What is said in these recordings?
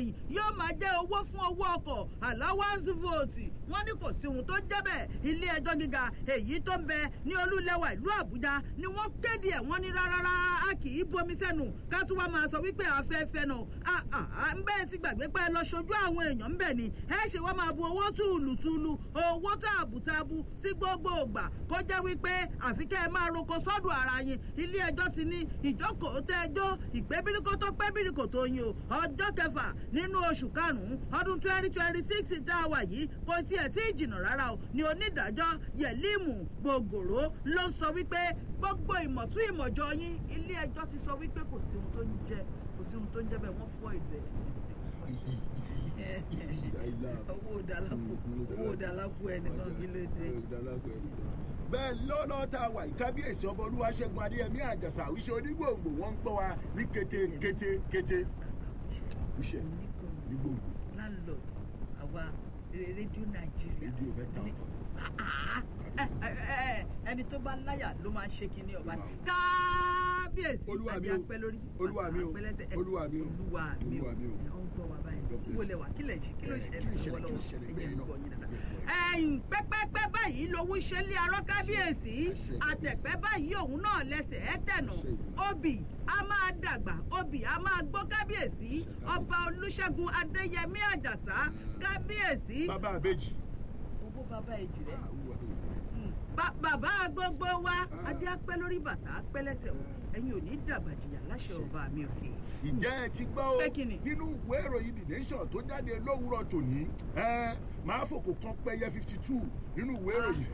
ìgbẹ̀yìn yóò máa jẹ́ owó fún owó ọkọ̀ allowance vote wọ́n ní kò sí ohun tó jẹ́ bẹ́ẹ̀ ilé ẹjọ́ gíga èyí tó ń bẹ ní olúlẹ́wà ìlú àbújá ni wọ́n kéde ẹ̀ wọ́n ní rárá a kì í bomi sẹ́nu ká tún wá máa sọ wípé afẹ́fẹ́ náà ń bẹ́ẹ̀ ti gbàgbé pé lọ ṣojú àwọn èèyàn ń bẹ̀ ni ẹ ṣe wá máa bu owó tùlùtùlù owó tààbùtààbù sí gbogbo ògbà kó jẹ́ wípé àfi kẹ́ ẹ máa roko sọ́dọ̀ ara yín ilé ẹjọ́ ti ní ìjókòó tẹ́ ẹjọ́ ìpẹ́bíríkó tó pẹ́bíríkó tó yin o ọjọ́ kẹfà nínú oṣù karùn-ún ọdún twenty twenty six tá a wà yìí kò tiẹ̀ tí ì jìnnà rárá o ni onídàájọ́ yẹ̀límù gbogbooro ló ń sọ wípé gbogbo ìmọ̀tún ìmọ̀jọ yín ilé ẹjọ́ ti sọ wípé kò sí ohun tó ń jẹ kò sí ohun tó ń jẹ bẹ́ẹ̀ wọ́n fọ́ ìdẹ. owó ìdálákù owó ìdálákù ẹni náà kí ló dé. bẹ́ẹ̀ lọ́nà tá a wà yìí kábíyèsí ọba olúwaṣẹ́gun adéyẹmí àjàsà àwíṣe onígbòǹgbò wọ́n ń gbọ́ wa ní kété kété kété iṣẹ́ onígbòǹgbò. landlord àwa rédíò nàìjíríà rédíò mẹ́ta ẹni tó bá láyà ló máa ń ṣe kinní ọba kábíyèsí olúwa mi àbí o apẹ lórí olúwa mi o apẹlẹsẹ ẹ olúwa mi o olúwa mi o olúwa mi o ẹ ń gbọ́ wa báyìí God bless wọlé you. wa kílẹ̀ ṣe kí ló Eh, ṣe kí ló ẹ ṣẹlẹ̀, lọ́wọ́ kí ló ṣẹlẹ̀ ẹ jẹ́ bẹ́ẹ̀ ń náà? gbọ́ yín dáadáa. Bẹ́ẹ̀. ẹ̀yìn pẹ́pẹ́pẹ́ báyìí lowó ṣe lé arọ́ kábíyèsí Àṣẹ. àtẹ̀pẹ́ báyìí òun náà lẹ́sẹ̀ ẹ́ tẹ̀nà Àṣẹ. obì a máa dàgbà obì a máa gbọ́ kábíyèsí ọba olúṣẹ́gun adéyẹmí àjàsá kábíyèsí bàbá àbèjì. owó bàbá èjì rẹ̀ Ah, olúwa mi o. Ba- bàbá gbogbo wa adé apẹ́ lórí bàtà apẹ́ lẹ́sẹ̀ o ẹ̀yin ò ní dàgbà jìyà láṣẹ ọba mi òkè. ǹjẹ́ ẹ ti gbọ́ o Pé kí ni? nínú ìwé ìròyìn the nation tó jáde lówùúrọ̀ tòní ẹ máa fòkò kan pẹ́yẹ fifty two nínú ìwé ìròyìn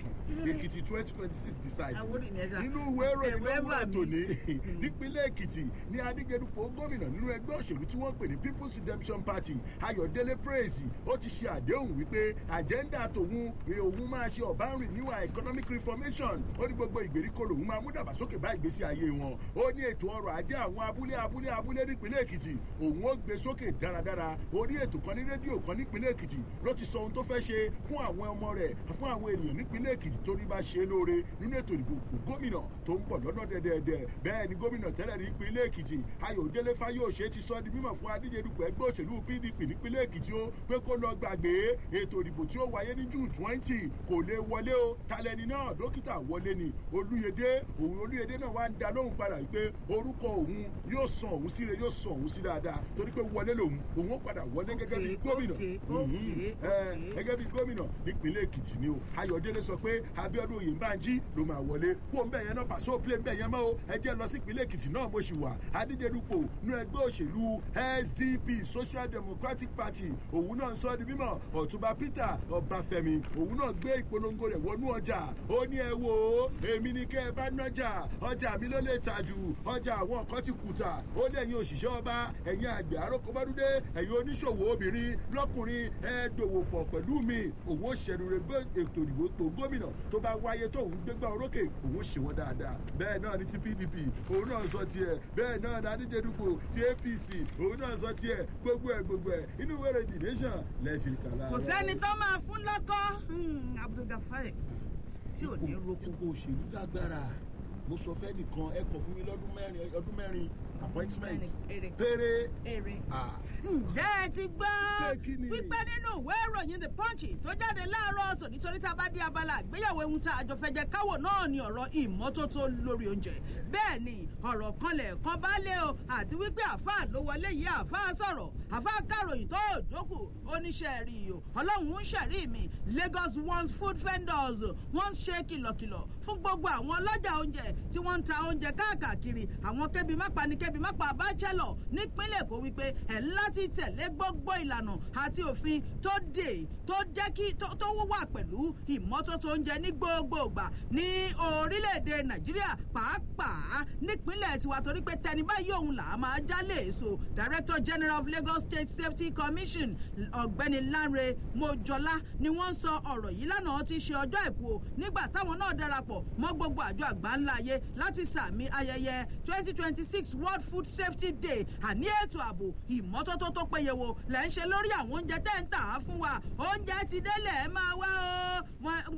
èkìtì twenty twenty six decide Àwòrán ni ẹ sà. nínú ìwé ìròyìn Ẹ̀rù ẹ̀ bà lówùúrọ̀ mí. tòní nípínlẹ̀ èkìtì ní adígẹdùpọ̀ gómìnà nínú ẹgbẹ́ òṣèlú tí wọ́n pè ní people's redemption party ayọ̀délé praise ó ti ṣe àdéhùn wípé àjẹ́ńdà tòun eh, òun máa ṣe ọ̀bánrin níwà economic reformation ó ní gbogbo ìgbèríko lòun máa mú dàgbàsókè bá ìgbésí ayé wọn ó ní ètò ọrọ̀ ajé àwọn abúlé abúlé abúlé nípínlẹ̀ èkìtì òun ó gbé sókè dáradára orí ètò kan ní rédíò kan nípínlẹ̀ èkìtì ló ti sọ ohun tó fẹ́ ṣe fún àwọn ọmọ rẹ̀ fún àwọn ènìyàn nípínlẹ̀ èkìtì tó ní bá ṣe é lóore nínú ètò ìdìbò gómìnà tó ń bọ̀ lọ́nà dẹ̀dẹ̀dẹ̀ bẹ́ẹ̀ ni gómìnà tẹ́lẹ̀ ní ìpínlẹ̀ èkìtì ayọ̀délé fáyọ̀ṣe ti sọ di mímọ̀ fún adíjedupò ẹgbẹ́ òṣèlú pdp nípínlẹ̀ èkìtì ó pé kó lọ gbàgbé ètò ìdìbò tí ó wáyé ní june twenty kò lè wọlé o talẹ́ni náà dókítà wọlé ni olúyẹdẹ òun olúyẹdẹ náà wá ń da lóhùn padà wípé orúkọ òun yóò sàn òun síre yóò sàn òun sí dáadáa torí pé wọlé lòun òun ó padà wọlé gẹ́gẹ́ bí Okay, gómìnà okay, Mhm. okay, Eh, okay. gẹ́gẹ́ bí gómìnà nípínlẹ̀ èkìtì ni o ayọ̀délé sọ pé abiodun oyèbánjí ló máa wọlé kó ń bẹ̀ yẹn náà pàṣẹ plé ń bẹ̀ yẹn mọ́ o ẹ jẹ́ lọ sí ìpínlẹ̀ èkìtì náà mo sì wà adíjedupò nú ẹgbẹ́ òṣèlú sdp social democratic party òun náà ń sọ di mímọ̀ ọ̀túnba peter ọbáfẹ́mi òun náà gbé ìpolongo rẹ̀ wọnú ọjà ó ní ẹ wo èmi ni kẹ́ ẹ bá nájà ọjà mi ló lè tà jù ọjà àwọn kan ti kùtà ó lé ẹ̀yin òṣìṣẹ́ ọba ẹ̀yin àgbẹ̀ àròkọ́bádúdé ẹ̀yin oníṣòwò obìnrin lọ́kùnrin ẹ dòwò pọ̀ pẹ̀lú mi òun ó ṣẹ̀rùrẹ̀ gbé ètò ìdìbò tó gómìnà tó bá wáyé tó òun gbégbá orókè òun ó ṣe wọ́n dáadáa bẹ́ẹ̀ náà ni ti pdp òun náà sọ tiẹ̀ bẹ́ẹ̀ náà ni adíjedupò ti apc òun náà sọ tiẹ̀ gbogbo ẹ̀ gbogbo ẹ̀ inú wẹ̀rẹ̀ the nation lẹ́tì kàlá. kò sẹ́ni tó máa fún lọ́kọ́ abdulgafari tí ò ní roko. ipò òṣèlú lágbára mo sọ fẹ́ nìkan ẹ kọ̀ fún mi lọ́dún mẹ́rin ọdún mẹ́rin appointment Èrè. péré. èrè. Ah. ǹjẹ́ ẹ ti gbọ́ Pé kí ni? wípé nínú ìwé ìròyìn the punch tó jáde láàárọ̀ ọ̀tọ̀ nítorí tá a bá dé abala àgbéyàwó ohun tá a jọ fẹ́ jẹ káwọ̀ náà ni ọ̀rọ̀ ìmọ́tótó lórí oúnjẹ bẹ́ẹ̀ ni ọ̀rọ̀ kanlẹ̀ kan bá lé o àti wípé àáfàá ló wọlé yìí àáfàá sọ̀rọ̀ àáfàá kàròyìn tó jókòó oníṣẹ́ rí o ọlọ́run ń ṣẹ̀rí mi Lagos wants food vendors wọ́n ń ṣe kìlọ̀kìlọ̀ fún gbogbo àwọn ọlọ́jà oúnjẹ tí wọ́n ń ta oúnjẹ káàkiri àwọn kébi má pa ni kébi má pa báchẹ́lọ̀ nípínlẹ̀ èkó wípé ẹ̀ láti tẹ̀lé gbogbo ìlànà àti òfin tó dé tó jẹ́ kí tó tó wà pẹ̀lú ìmọ́tótó oúnjẹ ní gbogbo ìgbà ní orílẹ̀-èdè nàìjíríà pàápàá nípínlẹ̀ tiwa torí pé tẹni báyìí òun là á máa jálè èso director general of lagos state safety commission ọ̀gbẹ́ni lanre mojọlá ni wọ́n ń sọ ọ̀rọ̀ yìí lánàá ti ṣe ọjọ́ àìkú o nígbà táwọn náà darapọ̀ mọ́ gbogbo àjọ àgbáńlá ayé láti sàmì ayẹyẹ twenty twenty six world food safety day àní ètò ààbò ìmọ́tótó tó péye wo lẹ́ ń ṣe lórí àwọn oúnjẹ tẹ́ ń tà á fún wa oúnjẹ ti délẹ̀ ẹ máa wá o wọn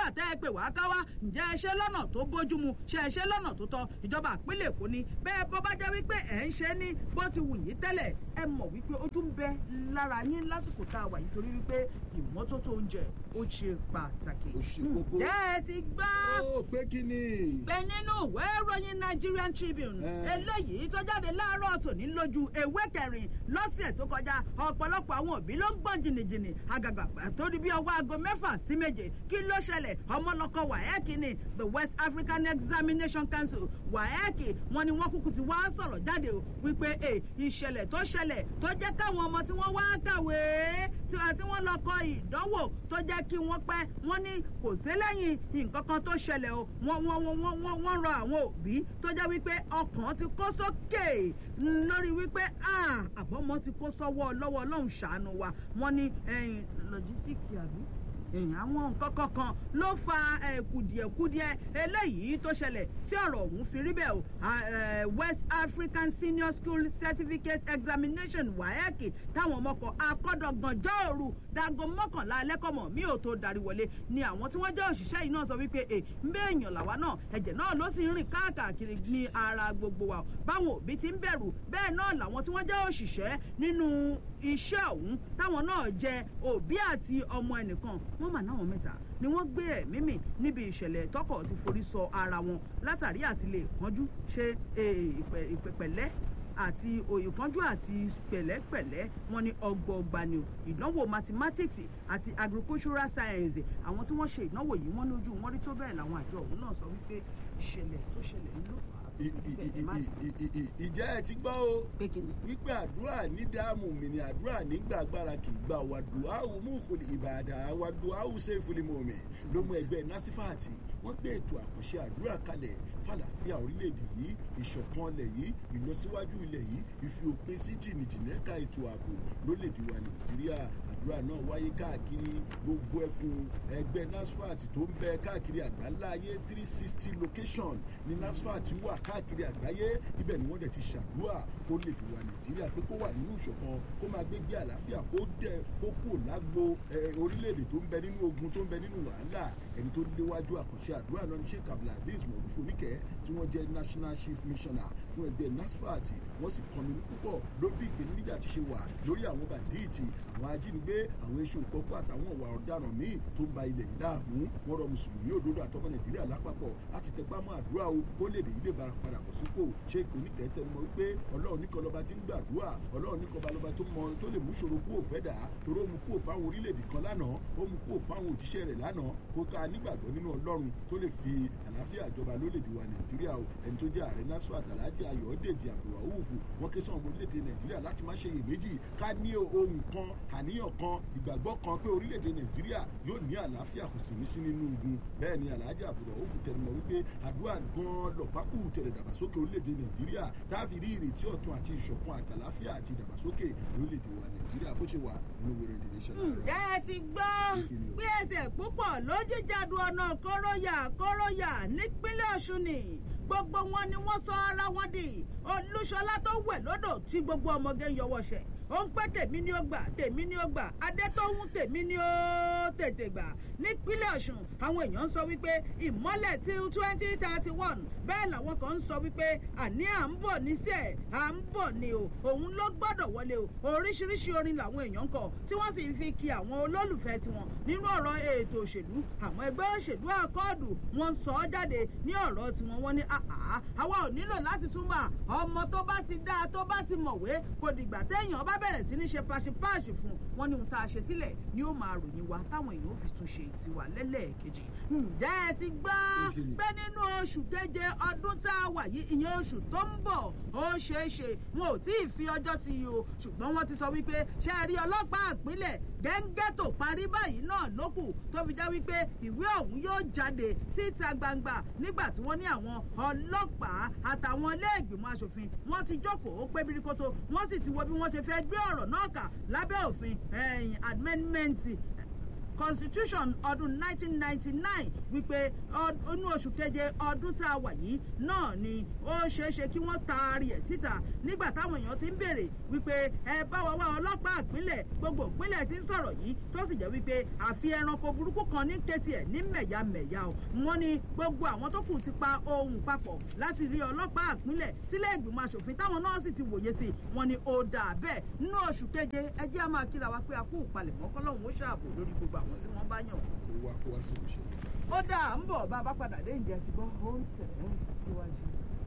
ńgbà tẹ́ ẹ pè wá ká wá ǹjẹ́ ẹ ṣe lọ́nà tó bójúmu ṣe ẹ ṣe lọ́nà tó tọ́ ìjọba àpínlẹ̀ èkó ni bẹ́ẹ̀ bọ́ bá jẹ́ wípé ẹ̀ ń ṣe ní bó ti wù yín tẹ́lẹ̀ ẹ mọ̀ wípé ojú ń bẹ lára yín lásìkò tá a wà yìí torí wípé ìmọ́tótó oúnjẹ ó ṣe pàtàkì. Ó ṣe kókó. ǹjẹ́ ẹ ti gbọ́ ó pé kí ni. pé nínú ìwé ìròyìn Nigerian Tribune Eh. eléyìí tó jáde láàárọ̀ tòní lójú ewé kẹrin lọ́sẹ̀ tó kọjá ọ̀pọ̀lọpọ̀ àwọn òbí ló ń gbọ́n jìnnìjìnnì àgàgà tó di bí ọwọ́ aago mẹ́fà sí méje kí ló ṣẹlẹ̀ ọmọlọ́kọ WAEC ni the West African Examination Council WAEC wọn ni wọ́n kúkú ti wá sọ̀rọ̀ jáde o wípé e ìṣẹ̀lẹ̀ tó ṣẹlẹ̀ tó jẹ́ káwọn ọmọ tí wọ́n wá kàwé tí àti wọ́n lọ kọ ìdánwò tó jẹ́ kí wọ́n pẹ́ wọ́n ní kò sí lẹ́yìn nǹkan kan tó ṣẹlẹ̀ o wọ́n wọ́n wọ́n wọ́n wọ́n wọ́n rọ àwọn òbí tó jẹ́ wípé ọkàn ti kó sókè lórí wípé ah, àbọ̀mọ́ ti kó sọ́wọ́ lọ́wọ́ ọlọ́run ṣàánú wa wọ́n ní ẹ̀yìn lọ́jísíkì àbí èèyàn àwọn nǹkan kankan ló fa eh, kùdìẹ̀kudiẹ eléyìí tó ṣẹlẹ̀ tí ọ̀rọ̀ ọ̀hún fi rí bẹ́ẹ̀ o Ah, eh, West African Senior School Certificate Examination WAEC táwọn ọmọkọ̀ akọ́dọ̀gànjọ́ òru dago mọ́kànlá alẹ́kọ̀mọ̀ mi ò tó darí wọlé ni àwọn tí wọ́n jẹ́ òṣìṣẹ́ yìí náà sọ wípé ẹ ń bẹ́ èèyàn làwa náà ẹ̀jẹ̀ náà ló sì ń rìn káàkiri ní ara gbogbo wa báwọn òbí ti ń bẹ̀rù bẹ́ẹ̀ náà làwọn tí wọ́n jẹ́ òṣìṣẹ́ nínú iṣẹ́ ọ̀hún táwọn náà jẹ́ òbí àti ọmọ ẹnìkan wọ́n mà náwọn mẹ́ta ni wọ́n gbé ẹ̀mí mì níbi ìṣẹ̀lẹ̀ tọkọ̀ ti forí sọ ara wọn látàrí àti lè kánjú ṣe eh, ìpẹ̀- ìpẹ̀pẹ̀lẹ́ àti òyìnkánjú àti pẹ̀lẹ́pẹ̀lẹ́ wọn ní ọgbọọgba ni o ìdánwò mathematics àti agricultural science àwọn tí wọ́n ṣe ìdánwò yìí wọ́n lójú wọn rí tó bẹ́ẹ̀ làwọn àjọ ọ̀hún náà sọ wípé ìṣẹ̀lẹ̀ tó ṣẹlẹ̀ ló fà á. I- i- i- i- i- i- i- ìjẹ́ ẹ ti gbọ́ o pé kí ni. wípé àdúrà ní dààmú mi ni àdúrà nígbà agbára kì í gbà wàdùá òmùkùlì ìbàdà wàdùá òsèfúlì mọ̀mí ló mú ẹgbẹ́ nasifáàtì wọ́n gbé ètò àkànṣe àdúrà kalẹ̀ fàlàfíà orílẹ̀-èdè yìí ìṣọ̀kan ilẹ̀ yìí ìlọsíwájú ilẹ̀ yìí ìfi òpin sí jìnnìjìnnì ẹ̀ka ètò ààbò lólèdè wa nàìjíríà àdúrà náà wáyé káàkiri gbogbo ẹkùn ẹgbẹ́ nasfat tó ń bẹ káàkiri àgbáńlá ayé three sixty location ní nasfat wà káàkiri àgbáyé ibẹ̀ ni wọ́n dẹ̀ ti ṣàdúrà fólèdè wa nàìjíríà pé kó wà nínú ìṣọ̀kan kó máa gbé gbé àlàáfíà kó dẹ̀ kó kù lágbo eh, orílẹ̀-èdè tó ń bẹ nínú ogun tó ń bẹ nínú wàhálà ẹni tó léwájú àkànṣe àdúrà náà ní sheikh abdulaziz mọ̀lúfoníkẹ́ tí wọ́n jẹ́ national chief missioner fún ẹgbẹ́ nasfat wọ́n sì kọnu púpọ̀ lórí ìpèníjà ti ṣe wà lórí àwọn bàndíìtì àwọn ajínigbé àwọn eṣu ìkọ́kọ́ àtàwọn ọ̀wà ọ̀daràn míì tó ń ba ilẹ̀ yìí láàmú wọ́n rọ mùsùlùmí òdodo àtọmọ nàìjíríà lápapọ̀ láti tẹpá mọ́ àdúrà o kó lè dè ilé bara padà bọ̀ sípò ṣé kò ní tẹ́tẹ́ mọ́ wípé ọlọ́run ní kan lọ́ba tí ń gbàdúrà ọlọ́run ní kan lọ́ba tó mọ tó lè mú ṣòro kúrò fẹ́ dà á torí ó mú kúrò fáwọn orílẹ̀-èdè kan lánàá ó mú kúrò fáwọn òjíṣẹ́ rẹ̀ lánàá kó ká nígbàgbọ́ nínú ọlọ́run tó lè fi àlàáfíà ìjọba lólèdè wa nàìjíríà o ẹni tó jẹ́ ààrẹ nasfat alhaji ayọ̀dèjì abdulrahuf wọn ké sọ̀rọ̀ orílẹ̀-èdè nàìjíríà láti má ṣe iyèméjì ká ní ohun kan àníyàn kan ìgbàgbọ́ kan pé orílẹ̀-èdè nàìjíríà yóò ní àlàáfíà kò sì ní sí nínú ogun bẹ́ẹ̀ ni alhaji abdulrahuf tẹnumọ́ wípé àdúrà gan lọ́pàkù tẹ̀lé dàgbàsókè orílẹ̀-èdè nàìjíríà táàfin rí ìrètí ọ̀tun àti ìṣọ̀kan àtàláfíà àti ìdàgbàsókè lórílẹ̀-èdè wa nàìjíríà bó ṣe wà nínú wẹ̀rẹ̀ ìdílé ṣẹlẹ̀ ǹjẹ́ ẹ ti gbọ́ pé ẹsẹ̀ púpọ̀ ló jíjàdù ọ̀nà kóróyà kóróyà nípínlẹ̀ ọ̀ṣun ni gbogbo wọn ni wọ́n sọ ara wọn di olúṣọlá tó wẹ̀ lódò tí gbogbo ọmọge ń yọwọ́ ṣẹ̀ ó ń pẹ́ tèmi ni ó gbà tèmi ni ó gbà adétọ́hún tèmi ni ó tètè gbà nípínlẹ̀ ọ̀ṣun àwọn èèyàn ń sọ wípé ìmọ́lẹ̀ till twenty thirty one bẹ́ẹ̀ làwọn kan ń sọ wípé àní à ń bọ̀ níṣẹ́ à ń bọ̀ ni o òun ló gbọ́dọ̀ wọlé o oríṣiríṣi orin làwọn èèyàn ń kọ tí wọ́n sì ń fi kí àwọn olólùfẹ́ tiwọn nínú ọ̀rọ̀ ètò òṣèlú àwọn ẹgbẹ́ òṣèlú àkọọ́dù wọ́n ń sọ ọ́ jáde ní ọ̀rọ̀ tiwọn wọ́n ní àhà àwa ò nílò láti súnmọ́ ọmọ tó bá ti dáa tó bá ti mọ̀wé kò dìgbà téèyàn bá bẹ̀rẹ̀ sí ní ṣe paṣípáàṣì fún wọn ní ohun tá a ṣe sílẹ̀ ni ó máa ròyìn wa táwọn èèyàn ò fi tún ṣe tiwa lẹ́lẹ́ẹ̀kejì ǹjẹ́ ẹ ti gbọ́ pé nínú oṣù keje ọdún tá a wà yìí ìyẹn oṣù tó ń bọ̀ ó ṣeé ṣe wọn ò tí ì fi ọjọ́ sí i o ṣùgbọ́n wọ́n ti sọ wípé ṣe rí ọlọ́pàá ìpínlẹ̀ gẹ́ngẹ́tò parí báyìí náà lókù tó fi já wípé ìwé ọ̀hún yóò jáde síta gbangba nígbà tí wọ́n ní àwọn ọlọ́pàá àtàwọn iléègbìmọ̀ asòfin wọ́n ti jókòó pé birikoto wọ́n sì ti wo bí wọ́n ṣe fẹ́ gbé ọ̀rọ̀ náà kà lábẹ́ òfin amendment constitution ọdún 1999 wípé inú oṣù keje ọdún tá a wà yìí náà ni ó ṣeéṣe kí wọ́n taari ẹ̀ síta nígbà táwọn èèyàn ti ń béèrè wípé ẹ bá wa wá ọlọ́pàá ìpínlẹ̀ gbogbo ìpínlẹ̀ ti ń sọ̀rọ̀ yìí tó sì jẹ́ wípé àfi ẹranko burúkú kan ní kétì ẹ̀ ní mẹ̀yàmẹ̀yà o wọ́n ní gbogbo àwọn tó kù ti pa ohùn papọ̀ láti rí ọlọ́pàá ìpínlẹ̀ tílé ìgbìmọ̀ asòfin táwọn náà sì ti wòye sí wọ́n ní ó dà bẹ́ẹ̀ nínú oṣù keje ẹ jẹ́ á máa kíra wa pé a kú ìpalẹ̀mọ́ kọ́lọ́hún ó ṣààbò lórí gbogbo àwọn tí wọ́n bá yàn wọ́n kó wá kó wá sí òṣèlú. ó dáa ń bọ̀ bá a bá padà dé ìjẹ́ ti gbọ́ ó ń tẹ̀ ẹ́ síwájú.